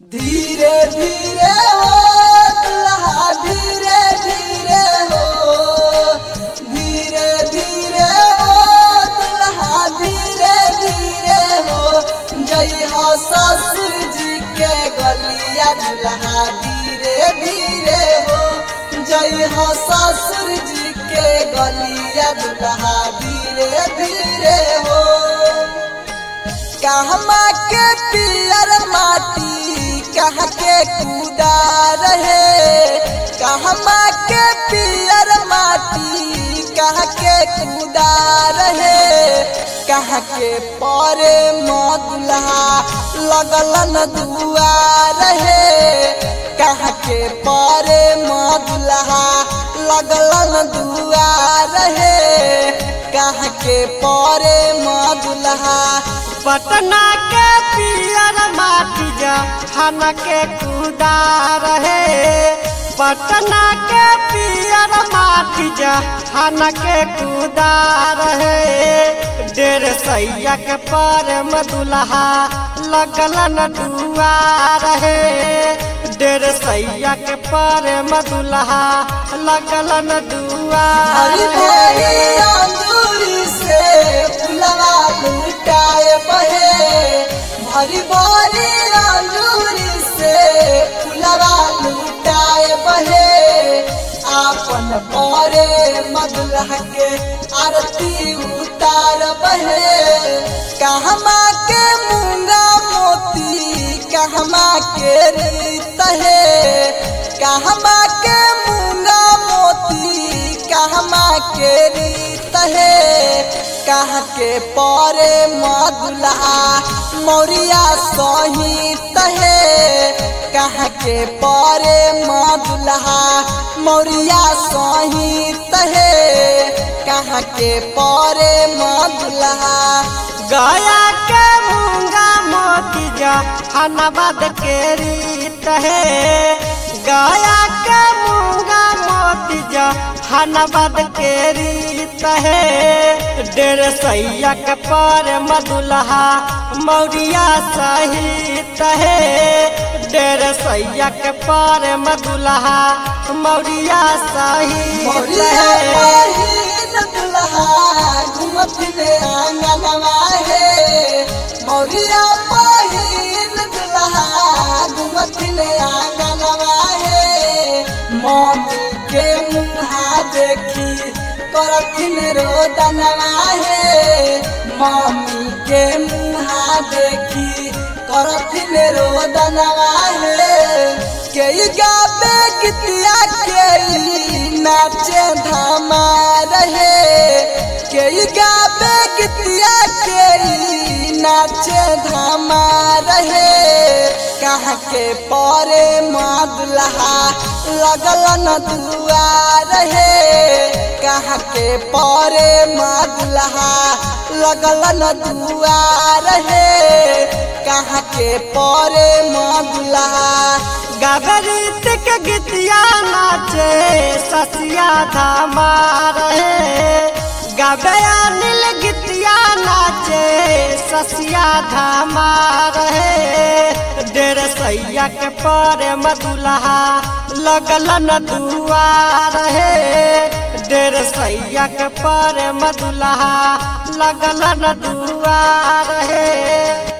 धीरे धीरे हो दुल्हा धीरे धीरे हो धीरे धीरे हो दुल्हा धीरे धीरे हो जय हो ससुर जी के गलिया दुल्हा धीरे धीरे हो जय हो ससुर जी के गलिया दुल्हा धीरे धीरे हो कहमा के पियर माटी कह के कूदा रहे कहमा के पियर माटी कह के कूदा रहे कह के परे मदुल्हा लगलन दुआ रहे कह के परे मदुल्हा लगलन दुआ रहे कह के परे मदुल्हा पटना के पियर माटी जहन के कूदा रहे पटना के पियर माटी जहन के कूदा रहे डेढ़ सैया के पर मदुल्हा लगलन दुआ रहे डेढ़ सैया के पर मदुल्हा लगलन दुआ हरी रहे भरी अंगूरी से फुलवा लुटाए बहे भरी भरी अंगूरी से फुलवा लुटाए बहे आपन बरे मदुलह के आरती उतार बहे कहमा के मूंगा मोती कहमा के रीत है कहमा के मूंगा मोती कहमा के रीत है कह के परे मदुल्हा मौरिया सहित है कह के परे मदुल्हा मौरिया सहित है कह के परे मदुल्हा गया के मूंगा मोती जहानाबाद के रीत है गया के मूंगा मोती जहानाबाद के रीत है डेढ़ सैया के पर मदुल्हा मौरिया सहित है डेढ़ सैया के पर मदुल्हा मौरिया सहित मौरिया है पहिन दुल्हा घूमत ले आंगनवा है मौरिया पहिन दुल्हा घूमत ले आंगनवा है मम्मी के मुहा देखी करथिन रोदनवा है मम्मी के मुहा देखी करथिन रोदनवा है के गाबे गीतिया के नाचे धामा रहे के गाबे गीतिया के नाचे धामा रहे कह के परे मदुल्हा लगलन दुआ रहे कह के परे मदुल्हा लगलन दुआ रहे कह के परे मदुल्हा गगरित के गीतिया नाचे ससिया धामा रहे गबया नील गीतिया नाचे ससिया धामा रहे डेढ़ सैया के पर मदुल्हा लगलन दुआ रहे डेढ़ सैया के पर मदुल्हा लगलन दुआ रहे